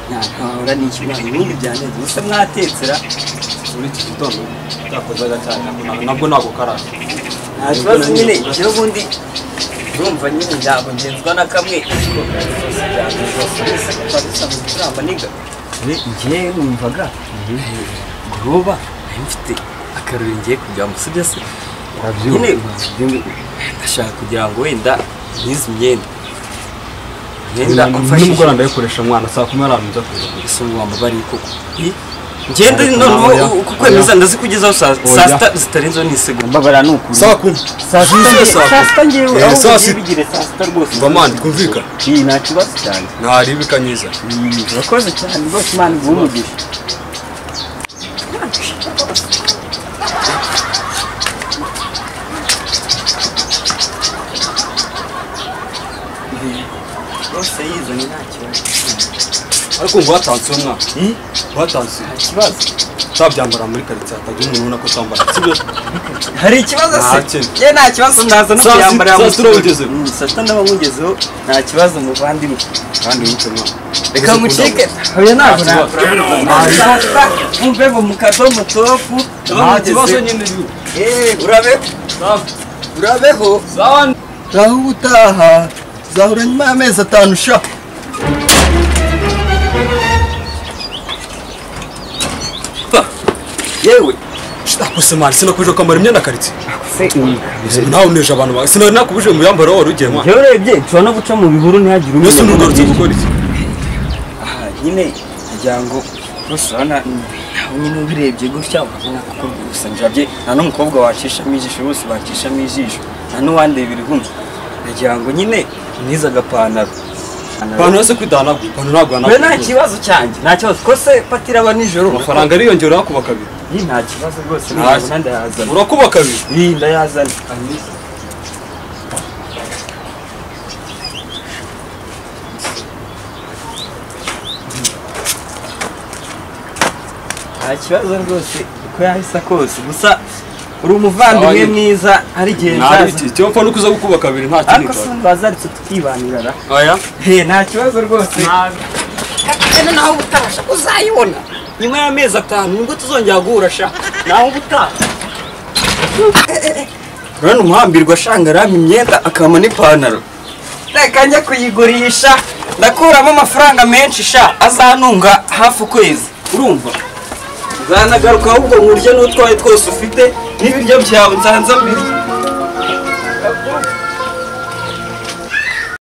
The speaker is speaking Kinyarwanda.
ntabwo nishyura ibihugu bya neza gusa mwatetsera muri iki gitondo cyakozaga cyane nabwo ntabwo karasa nta kibazo nyine ibyo ubundi urumva nyine ntabwo ngenzwa na kamwe inshuro zose cyane zose wese kuva dusanzwe turamba niga ngewe numvaga guroba nari mfite akarori ngiye kujyamo sibyo se nyine ndashaka kugira ngo wenda nkize imyenda imyenda nimugora ndayikoresha mwana saa kumi n'ahantu njya kuza ese ubu wamba bari koko ngende noneho uko kwemeza ndazikugezaho saa saa sita zitarenzeho n'isegonda mbabara ni ukuntu saa kumi saa sita, saa saa sita ngewe Eh, aho saa ugiye sita. bigire saa sita rwose mva mani twumvikane iyi nta kibazo cyane ntaribika nyiza Mm, urakoze cyane rwose imana iguhe umugisha rwose yizanye nta kibazo ariko ngo watanse uwo mwaka watanse nta kibazo utabyambara muri karitsiye hatagira umuntu ubona ko utambara sibyo hari ikibazo Nta se kintu. ye nta kibazo ndaza no Saa sita- kuyambara saa sita urabigeze? saa sita ndaba nkugezeho nta kibazo muvandimwe kandi wibuke mwana reka ngucike hoya ntabwo nabura saa sita mumve ngo mukadomo topu ndaba nta kibazo nkugezeho nyine biba Eh, urabeho urabeho ngaho ubutaha zahura nyuma y'amezi atanu sha yewe nakose mani sinakubije kwambara imyenda karitsiye se iyi nawe uneje abantu bawe sinari nakubije mu yambaro wari ugiye mwana njyewe urebye nshobora no guca mu bihuru ntihagire mbese ntugarutse gukora iki aha nyine kugira ngo rwose urabona nawe nyine ubirebye gutya urabona kuko gusa njabye nta n'umukobwa wacishamo ijisho bose bacishamo ijisho nta n'uwandebera ihumye nagira ngo nyine mwiza agapantaro abantu bose kwidahanagura abantu ntabwo we nta bahanagura kibazo cyanjye nta kibazo ko se pati iraba nijoro amafaranga ariyongeraho kuba kabiri Iyi nta kibazo rwose Nta- niyazana ndayazana urakuba kabiri iyi ndayazana nta kibazo rwose uko yahise kose gusa uri umuvandimwe Ntawe- mwiza hari igihe ntabwo nzaza iki icyo mpfa nuko uza gukuba kabiri nta kindi ariko se kibazo wazaritse tukibanira ra oya he nta kibazo rwose kagana naho ubutasha uzayibona nyuma y'amezi atanu nibwo tuzongera guhura sha naho ubutaha urabona umuhambirwa ashanga arampa imyenda akama n'ipantaro reka njya kuyigurisha ndakuramo amafaranga menshi sha azantunga hafi ukwezi urumva nzanagaruka ahubwo nkurya n'utwaye twose ufite n'ibiryo byawe nzanza mbirya